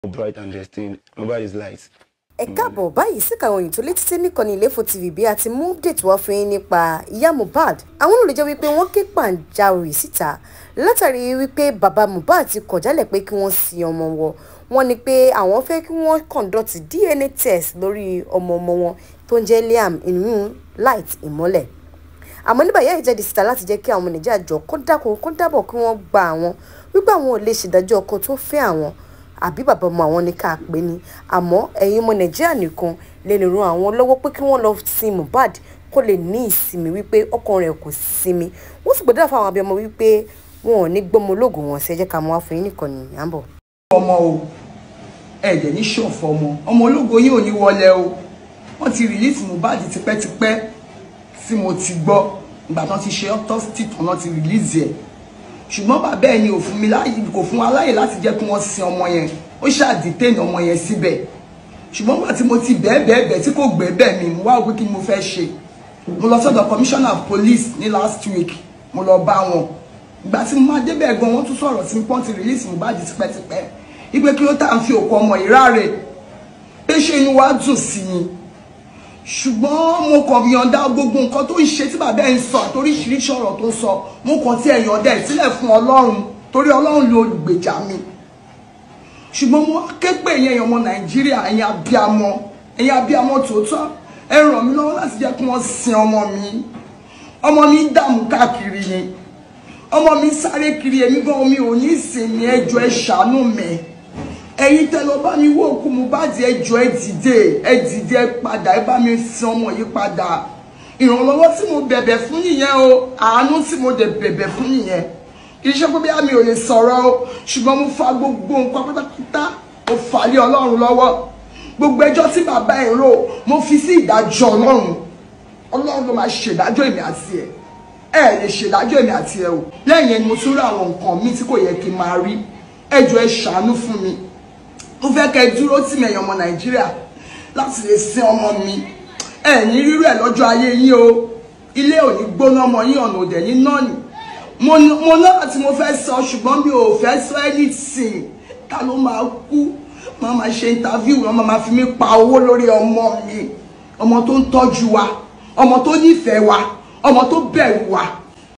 bright and destined. Mohbad is light. ẹ káàbọ̀ báyìí síkà òyìn tó létí sí nìkànnì Ilefo TV bí a ti mú update wá fún yín nípa ìyá Mohbad àwọn olùlẹ̀ jẹ́ wípé wọ́n ké pàǹjáwìrì síta látàrí wípé bàbá Mohbad ti kọ̀ jálẹ̀ pé kí wọ́n sin ọmọ wọn wọ́n ní pé àwọn fẹ́ kí wọ́n conduct DNA test lórí ọmọ ọmọ wọn tó ń jẹ́ Liam inú light ìmọ́lẹ̀ àmọ́ nígbà yẹn ìjáde síta láti jẹ́ kí àwọn ọmọ Nàìjíríà jọ kó dákun kó dábọ̀ kí wọ́n gba àwọn wípé àwọn ò lè ṣèdájọ́ ọkọ tó fẹ́ àwọn àbí bàbá ọmọ àwọn ní ká pè ní àmọ́ ẹ̀yin ọmọ nàìjíríà nìkan lè lè ran àwọn lọ́wọ́ pé kí wọ́n lọ sin Mohbad kó lè ní ìsinmi wípé ọkàn rẹ̀ kò sinmi wọ́n sì gbọ́dọ̀ fáwọn abiyamọ wípé wọn ò ní gbọ́mọ ológun wọn sí ẹ jẹ́ ká mọ́ wá fún yín nìkan ní àbọ̀. ọmọ o ẹ̀jẹ̀ ní ṣọ̀fọ̀ ọmọ ọmọ ológo yìí ò ní wọlé o wọ́n ti rìlíìsì Mohbad tipẹ́tipẹ́ tí mo ti gbọ́ ìgbà tán ti ṣe autopsy tán náà ti rìlíìsì ẹ̀ ṣùgbọ́n bàbá ẹ̀ ni ò fún mi láàyè kò fún wa láàyè láti jẹ́ kí wọ́n sin ọmọ yẹn ó ṣàdìtẹ́nì ọmọ yẹn síbẹ̀ ṣùgbọ́n nígbà tí mo ti bẹ́ẹ̀ bẹ́ẹ̀ bẹ́ẹ̀ tí kò gbé bẹ́ẹ̀ mi mo wá wí kí ni mo fẹ́ ṣe mo lọ sọ́dọ̀ commissioner of police ní last week mo lọ bá wọn ìgbà tí mo máa débẹ̀ gan wọ́n tún sọ̀rọ̀ sí pọ́n ti release Mohbad tipẹ́tipẹ́ ìgbé kí ló tà ń fi òkú ọmọ ìráre pé ṣé inú wa dùn sí i ṣùgbọ́n mo kàn yọ̀ǹda gbogbo nǹkan tó ń ṣe tí bàbá ẹ̀ ń sọ àtoríṣiríṣi ọ̀rọ̀ tó ń sọ mo kàn tí ẹ̀ yọ̀ǹda ẹ̀ sílẹ̀ fún ọlọ́run torí ọlọ́run ló gbèjà mi ṣùgbọ́n mo ké pè yẹn ọmọ nàìjíríà ẹ̀yin abiyamọ ẹ̀yin abiyamọ tòótọ́ ẹ ràn mí lọ́wọ́ láti jẹ́ kí wọ́n sin ọmọ mi ọmọ mi dààmú káàkiri ni ọmọ mi sáré kiri èmi gan mi ò ní ìsinmi ẹjọ́ ẹ ṣàánú mi ẹ̀yin tẹ́ lọ bá mi wó òkú Mohbad ẹjọ́ ẹ dìde ẹ dìde ẹ padà ẹ bá mi sin ọmọ yìí padà ìrànlọ́wọ́ tí mo bẹ̀bẹ̀ fún nìyẹn o àánú tí mo dẹ̀ bẹ̀bẹ̀ fún nìyẹn kì í ṣe pé bí àmì ò lè sọ̀rọ̀ o ṣùgbọ́n mo fa gbogbo nǹkan pátápátá mo fà lé ọlọ́run lọ́wọ́ gbogbo ẹjọ́ tí bàbá ẹ̀ rò mo fi sí ìdájọ́ ọlọ́run ọlọ́run ló máa ṣèdájọ́ èmi àti ẹ̀ ẹ lè ṣèdájọ́ èmi àti ẹ̀ o lẹ́yìn ẹni mo tún rí àwọn nǹkan míì tí kò yẹ kí n máa rí ẹjọ́ ẹ ṣàánú fún mi mo fẹ́ kẹ́ ẹ dúró tì mí ẹ̀yin ọmọ nàìjíríà láti lè sin ọmọ mi ẹ ní rírú ẹ̀ lọ́jọ́ ayé yín o ilé ò ní gbóná ọmọ yín ọ̀nà òdẹ̀ ní náà nì mo náà tí mo fẹ́ sọ ṣùgbọ́n mi ò fẹ́ sọ anything ta ló máa kú máa máa ṣe interview wọn máa fi mí pa owó lórí ọmọ mi ọmọ tó ń tọ́jú wa ọmọ tó nífẹ̀ẹ́ wa ọmọ tó bẹ̀rù wa